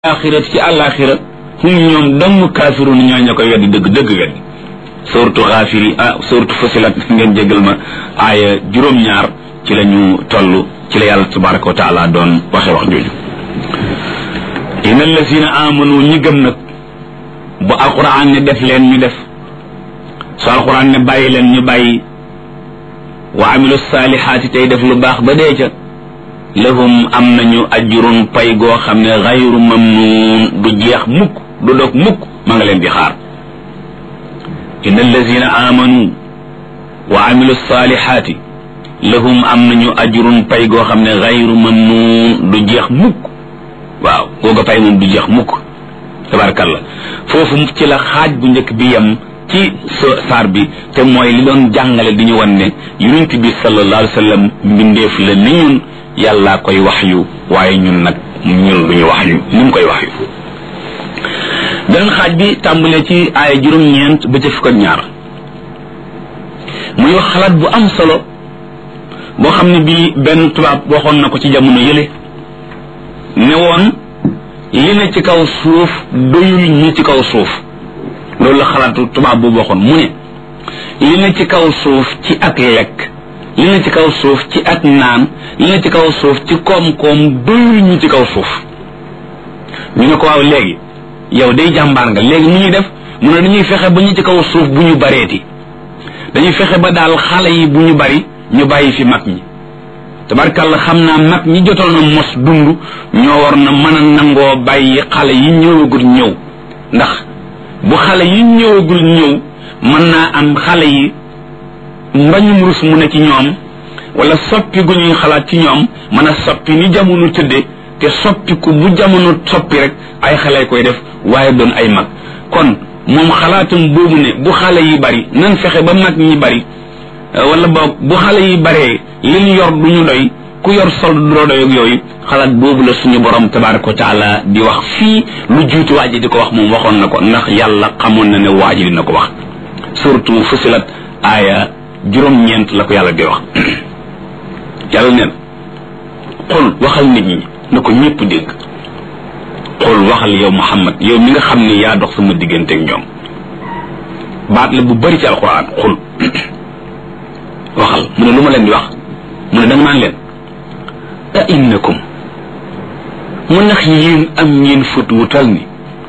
axirati ci àllaaxira hum ñoom dong kaafiruun ñoo ña koy weddi dëgg dëgg weddi suratu xaafiri ah suratu fasilat ngeen jégal ma aaya juróom-ñaar ci la ñu toll ci la yàlla tabaraka wa taala doon waxe wax jooju inna allazina amanu ñi gëm nag bu alquran ne def leen ñu def su alquran ne bàyyi leen ñu bàyyi wa amilu saalihaati tey def lu baax ba dee ca lahum am nañu ajrun pay goo xam ne xayru mamnuun du jeex mukk du dog mukk ma nga leen di xaar inna allazina amanu wa amilu saalihaati lahum am nañu ajrun pay goo xam ne xayru mamnuun du jeex mukk waaw googa pay moom du jeex mukk tabarkalla foofu ci la xaaj bu njëkk bi yem ci saar bi te mooy li doon jàngale di ñu wan ne yonent bi sallallahu alayhi wa sallam mbindeef la ni ñun yàllaa koy wax yu waaye ñun nag ñun duñu wax yu ni mu koy wax yu beneen xaaj bi tàmbalee ci aaya juróom-ñeent ba ca fukk ak ñaar muy wax xalaat bu am solo boo xam ne bii benn tubaab waxoon na ko ci jamono yële ne woon li ne ci kaw suuf doyul ñi ci kaw suuf loolu la xalaatu tubaab boobu waxoon mu ne li ne ci kaw suuf ci ak lekk li ne ci kaw suuf ci ak naan li ne ci kaw suuf ci koom-koom doyul ñu ci kaw suuf ñu ne ko waaw léegi yow day jàmbaar nga léegi mu ñuy def mu ne dañuy fexe ba ñu ci kaw suuf bu ñu bareeti dañuy fexe ba daal xale yi bu ñu bari ñu bàyyi fi mag ñi tabarkàlla xam naa mag ñi jotoon na mos dund ñoo war na mën a nangoo bàyyi xale yi ñëwagul ñëw ndax bu xale yi ñëwagul ñëw mën naa am xale yi mbañum rus mu ne ci ñoom wala soppi gu ñuy xalaat ci ñoom mën a soppi ni jamono tëdde te soppi ku bu jamono soppi rek ay xale koy def waaye doon ay mag kon moom xalaatam boobu ne bu xale yi bari nan fexe ba mag ñi bari wala boog bu xale yi baree li ñu yor du ñu doy ku yor sol du doy ak yooyu xalaat boobu la suñu borom tabaraka wa taala di wax fii lu jiitu waa ji di ko wax moom waxoon na ko ndax yàlla xamoon na ne waa ji dina ko wax surtout fusilat aaya juróom-ñeent la ko yàlla di wax yàlla neen xul waxal nit ñi na ko ñëpp dégg xul waxal yow Muhammad yow mi nga xam ne yaa dox sama diggante ak ñoom baat la bu bari ci alquran xul waxal mu ne lu ma leen di wax mu ne danga naan leen a innakum mu ndax yéen am ngeen fut wu tal ni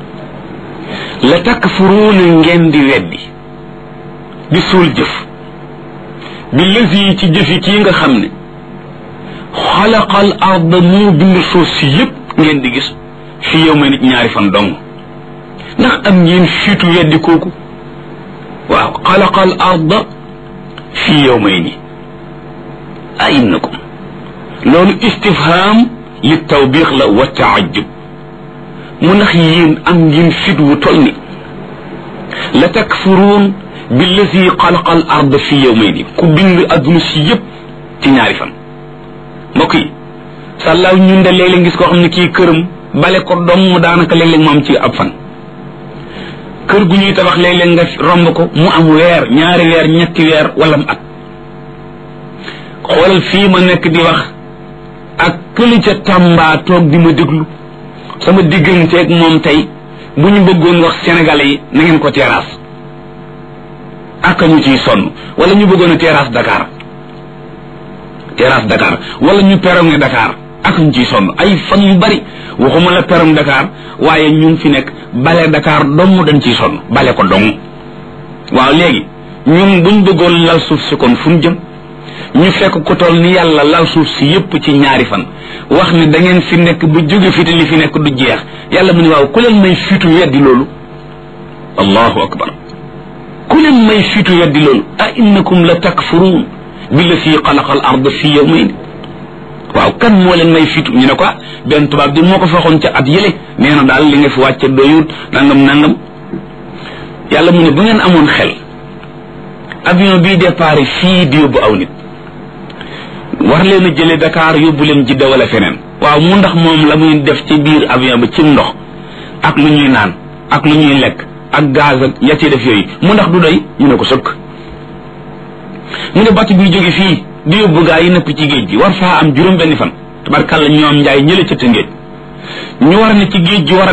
la takfuruuna ngeen di weddi di suul jëf bi lësi ci jëfi kii nga xam ne xalaqal arda moo bind suuf si yépp ngeen di gis fi yow ma nit ñaari fan dong ndax am ngeen fiitu weddi kooku waaw xalaqal arda fi yow may ni a innakum loolu istifham li tawbiix la wa taajub mu ndax yéen am ngeen fit wu tol ni la takfuruun billazi xalaqa al arda fi yawmayni ku bind adduna si yëpp ci ñaari fan mbokk yi sàllaaw ñun de léeg-léeg gis koo xam ne kii këram bale ko dong daanaka léeg-léeg mu am ci ab fan kër gu ñuy tabax léeg-léeg nga romb ko mu am weer ñaari weer ñetti weer wala mu at xoolal fii ma nekk di wax ak këli ca Tamba toog di ma déglu sama digganteeg moom tey bu ñu bëggoon wax sénégalais yi na ngeen ko terrasse ak ñu ciy sonn wala ñu bëggoon a terrasse Dakar terrasse Dakar wala ñu perronné Dakar ak ñu ciy sonn ay fan yu bari waxuma la perron Dakar waaye ñun fi nekk bale Dakar dong dañ ciy sonn bale ko dong waaw léegi ñun buñ bëggoon lal suuf si kon fu ñu jëm ñu fekk ko toll ni yàlla lal suuf si yépp ci ñaari fan wax ne da ngeen fi nekk bu jóge fi te li fi nekk du jeex yàlla mu ne waaw ku leen may fiitu weddi loolu allahu akbar ku leen may fiitu weddi loolu a innakum la takfuruun bi la fii xalaqa al ard fi yawmayn waaw kan moo leen may fiitu ñu ne ko benn tubaab di moo ko fexoon ca at yële nee na daal li nga fi wàcce doyut nangam nangam yàlla mu ne bu ngeen amoon xel avion bii départ fii di yóbbu aw nit war leen a jële Dakar yóbbu leen Jidda wala feneen waaw mu ndax moom la muy def ci biir avion bi ci ndox ak lu ñuy naan ak lu ñuy lekk ak gaz ak ya ci def yooyu mu ndax du doy ñu ne ko sëkk mu ne batt bi jóge fii di yóbbu gaa yi nëpp ci géej gi war faa am juróom benni fan tabarkàlla ñoom njaay ñële ca tëngéej ñu war ne ci géej gi war a